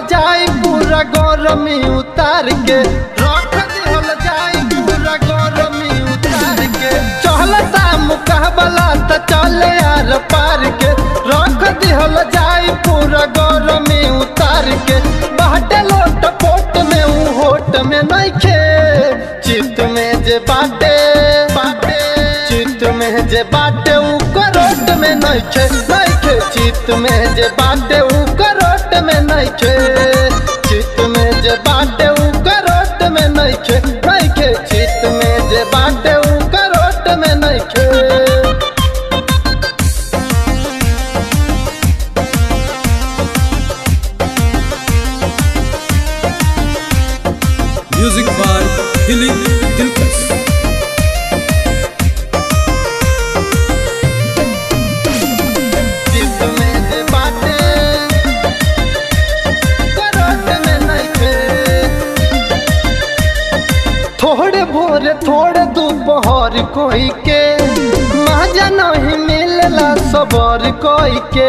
जाई पूरा गरमी उतार के रख दिहल जाई पूरा गरमी उतार के चलता मुकाबला त चले यार पार के रख दिहल जाई पूरा गरमी उतार के बाटे लोट पोट में ऊ होट में नइखे चित में जे बाटे बाटे चित में जे बाटे ऊ करोट में नइखे नइखे चित में जे बाटे ऊ करोट में नइखे चित में जे बाटे ऊ करोट में नइखे नइखे चित में जे बाटे ऊ करोट में नइखे Music by Dilip Dilkas. चित में जे बाटे करोट में नइखे थोड़े भोर थोड़े दोपहर कोई के मजा नहीं मिलला सबर कोई के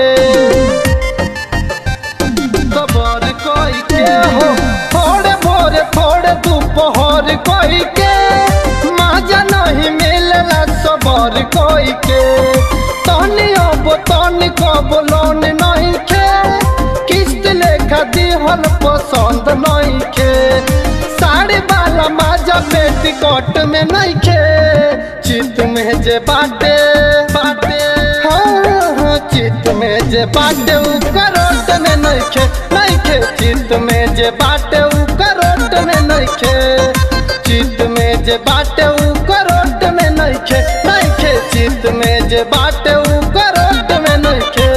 सबर कोई के हो थोड़े भोर थोड़े दोपहर कोई के मजा नहीं मिलला सबर कोई के तनी अब तनी कब लोन नहीं खे किस्त लेखा दिहल पसंद नहीं खे साड़ी वाला माजा पेटी कोट में नहीं खे चित में जे बाटे बाटे हाँ हाँ चित में जे बाटे ऊ करोट में नहीं खे नहीं खे चित में जे बाटे ऊ करोट में नहीं खे चित में जे बाटे ऊ करोट में नहीं खे नहीं खे चित में जे बाटे ऊ करोट में नहीं खे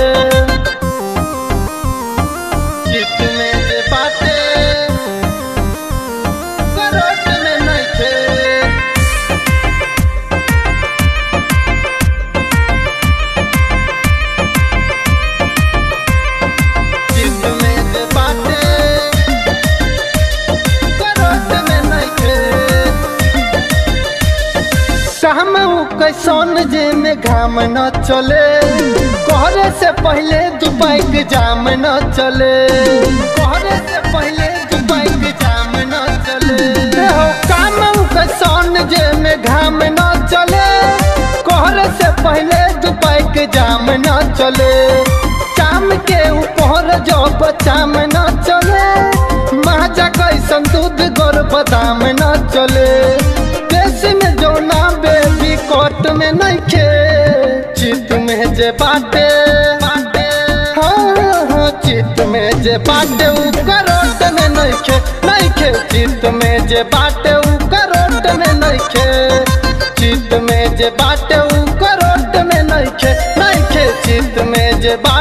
चित में जे बाटे करोट में नहीं खे चित में जे बाटे करोट में नइखे काम ऊ कैसन जे में घाम न चले कहरे से पहले दुबई के जाम न चले कहरे से पहले दुबई के जाम न चले हो काम ऊ कैसन जे में घाम न चले कहरे से पहले दुबई के जाम न चले चाम के ऊपर जब चाम न चले माजा कैसन दूध गोर बादाम न चले देश में जो ना बेबी कोट में नहीं खे चित में जे बाटे बाटे हाँ हाँ चित में जे बाटे ऊ करोट में नहीं खे नहीं खे चित में जे बाटे ऊ करोट में नहीं खे चित में जे बाटे ऊ करोट में नहीं खे नहीं खे चित में जे बाटे